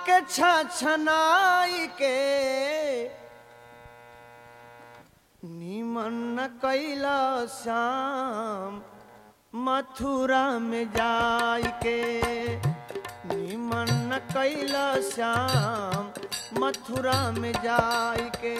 के छछनाई के निमन न कैला श्याम मथुरा में जाय के निमन न कैला श्याम मथुरा में जाय के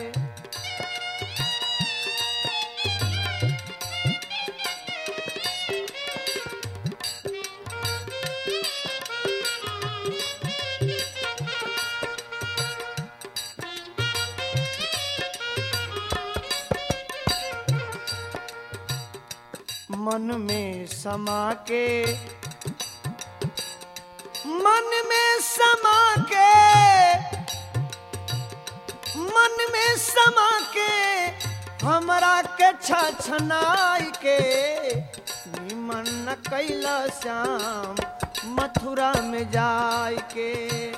मन में समा के मन में समा के मन में समा के हमरा के छछनाई के निमन न कैला श्याम मथुरा में जाय के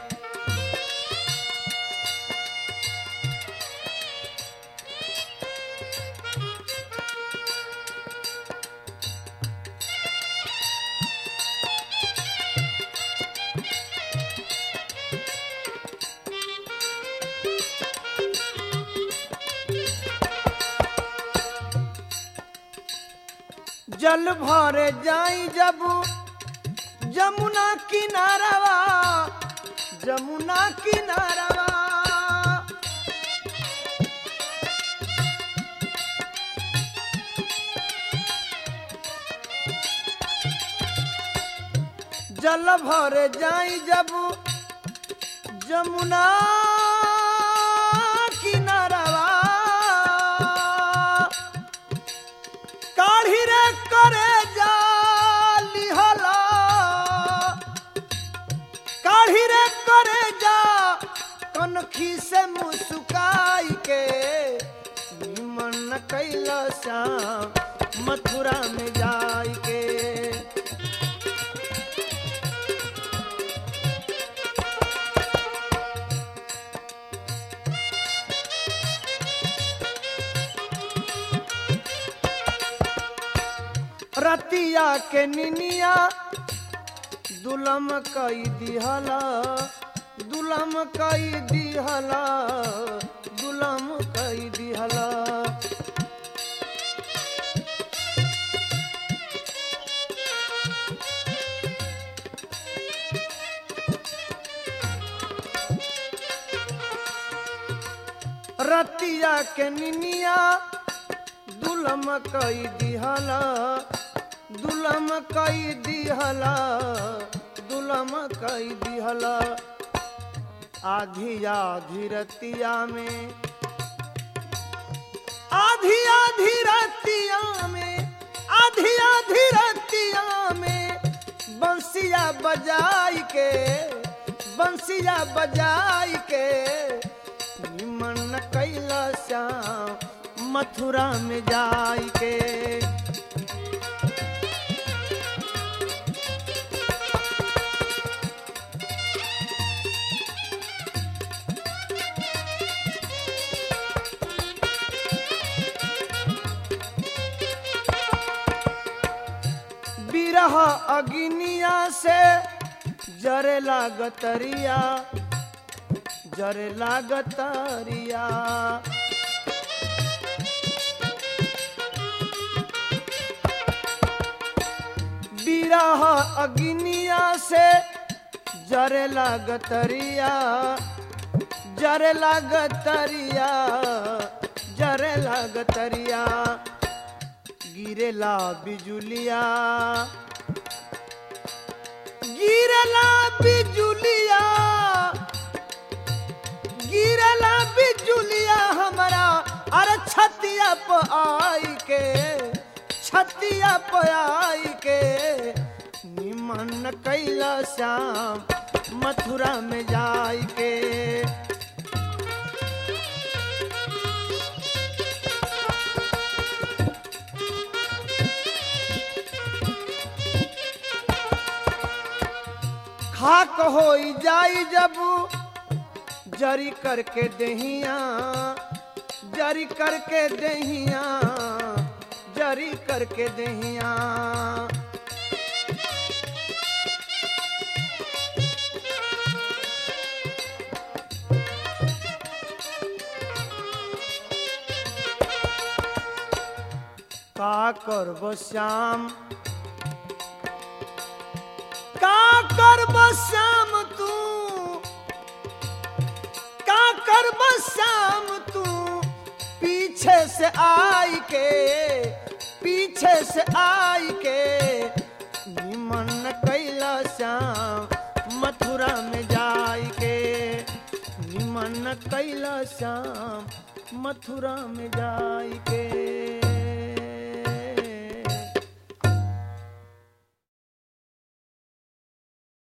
जल भरे जाई जब जमुना किनारवा जमुना किनारवा जल भरे जाई जब जमुना किनारवा काढ़ी रे करे जाली हला काढ़ी रे करे जा कनखी से मुस्काई के निमन कैला श्याम मथुरा में जाई के रतिया के निनिया दुलम कई दिहला दुलम कई दिहला दुलम कई दिहला रतिया के निनिया दुलम कई दिहला दुलम कई दिहला दुलम कई दिहला आधी आधी रतिया में आधी आधी रतिया में आधी आधी रतिया में बंसिया बजाई के बंसिया बजाई के निमन कैला श्याम मथुरा में जाई के बिरह अग्निया से जरे लागतरिया जरे लागतरिया बिरह अग्निया से जरे लागतरिया जरे लागतरिया जरे लागतरिया गिरेला बिजुलिया गिरला बिजुलिया गिरला बिजुलिया हमारा अरे छतिया प आई के छतिया प आई के निमन कैला श्याम मथुरा में जाई के खाक हो जाई जब जरी करके दहिया जरी करके दहिया जरी करके दहिया करब श्याम का करब श्याम तू का करब श्याम तू पीछे से आई के पीछे से आई के निमन कैला श्याम मथुरा में जाई के निमन कैला श्याम मथुरा में जाई के